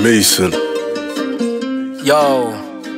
Mason. yo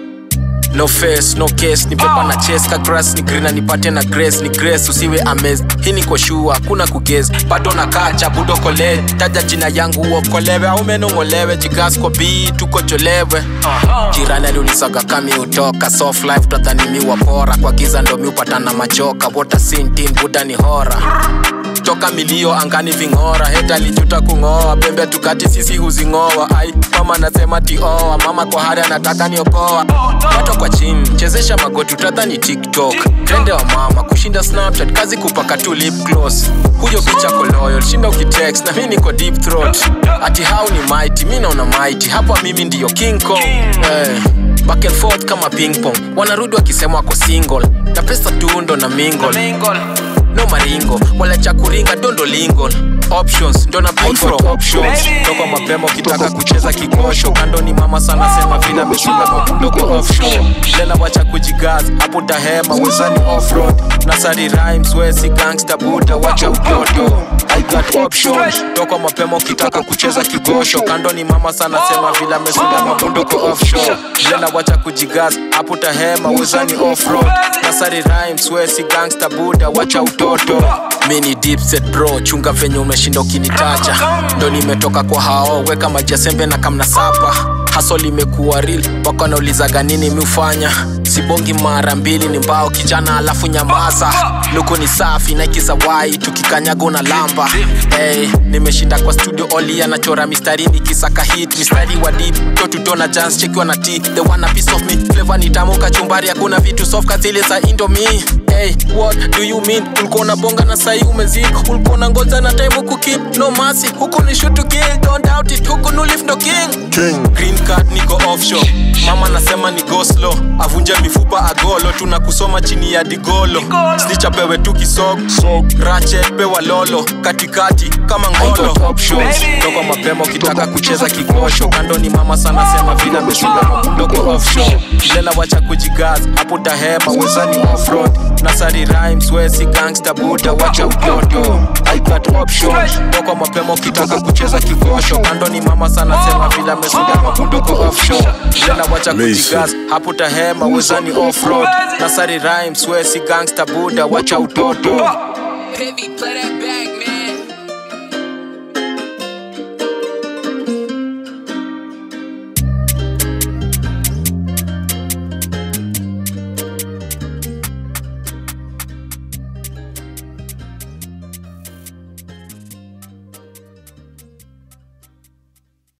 no face no case ni pepa na chase ka grass ni green na nipate na grace ni grace usiwe amazed hii ni kwa sure hakuna kugez bado na kacha budo kole taja jina yangu uokolewe au meno ngolewe jigas kwa b tuko cholewe jirani aliulizaga kami utoka soft life tadhanimiwa pora kwa giza ndo mi upatana machoka water sintin buda ni hora toka milio angani ving'ora heta alijuta kung'oa pembe tukati sisi huzing'oa ai mama nasema tioa mama kwa hari anataka niokoa watu kwa chini chezesha magoti utadhani tiktok trende wa mama kushinda snapchat kazi kupaka tu lip gloss huyo picha koloyal shinda ukitext na mi niko deep throat ati hau ni mighty mi naona mighty hapa mimi ndiyo king kong hey back and forth kama ping pong wanarudi wakisema wako single na pesa tundo na mingle no maringo wala cha kuringa dondo lingo options ndo na bid for options toka mapema ukitaka kucheza kikosho kando ni mama sana sema vile ameshinda mabundo kwa offshore lela wacha kujigaza hapo tahema wezani offroad nasari rhymes wesi gangster buda wacha utoto I got options toka mapema ukitaka kucheza kigosho kando ni mama sana sema vile ameshinda mabundo kwa offshore lela wacha kujigaza hapo tahema wezani offroad nasari rhymes wesi gangster buda wacha utoto mini deep set bro chunga venye umeshinda ukinitacha ndo nimetoka kwa hao weka majasembe na kamna sapa haso limekuwa real wako wanaulizaga nini mi ufanya sibongi mara mbili ni mbao kijana alafu nyamaza luku ni safi naikisawai tukikanyaga una lamba hey, nimeshinda kwa studio oli anachora mistari nikisaka hit mistari wa deep totutona jans chekiwa na t the one a piece of me flavor ni tamu kachumbari hakuna vitu soft kazile za indomie hey, what do you mean ulikuwa na bonga na sai umezika ulikuwa na ngoja na time huku keep no mercy huku ni shoot to kill don't doubt it huku no live no king King. green card niko offshore mama nasema ni go slow avunje mifupa agolo tuna kusoma chini ya digolo slichapewe tu kisog rache pewa lolo katikati kama ngolo options toka mapema ukitaka kucheza kikosho kando ni mama sana sema vile ameshinda mabundo kwa offshore lela wacha kujigaza hapo tahema wezani offroad nasari rhymes wesi gangster buda wacha utoto I got options toka mapema ukitaka kucheza kikosho kando ni mama sana sema vile ameshinda mabundo kwa offshore lela wacha Mason. kujigaza hapo tahema wezani offroad nasari rhymes wesi gangster buda wacha utoto Heavy, play that back, man.